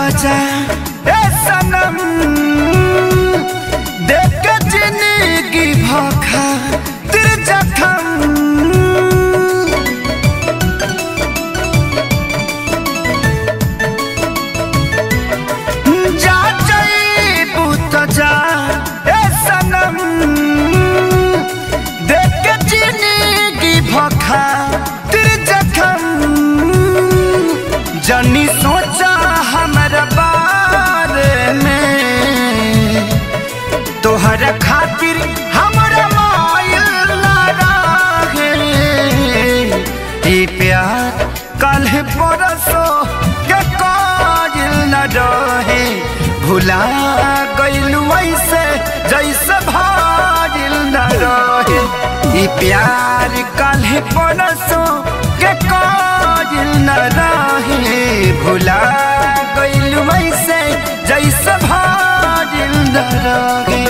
जा ए सनम देख के जिंदगी भखा तिर जखम जा जईबू त जा ए सनम देख के जिंदगी भखा तिर जखम जनी सोचा हमरा बारे में तोहर खातिर हमरा मायल रहे ई प्यार कल परसो के काजिल न रहे भुला गइलू ऐसे जैसे भाजिल न रहे ई प्यार कल परसो के काजिल न रहे भुला गइलू ऐसे जैसे भाजिल न रहे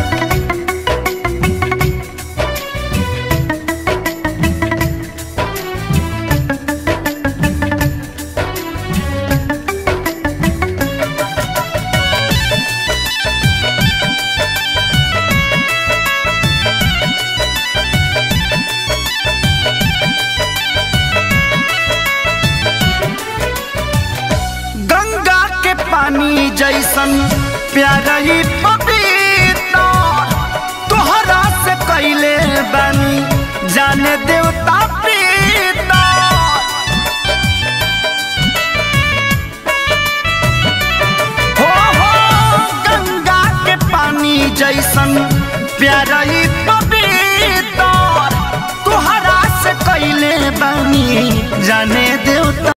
गंगा के पानी जैसन प्यारई पपीता तोहरा से कैले बानी जाने देवता पीता हो हो गंगा के पानी जैसन प्यारई पपीता तोहरा से कैले बानी जाने देवता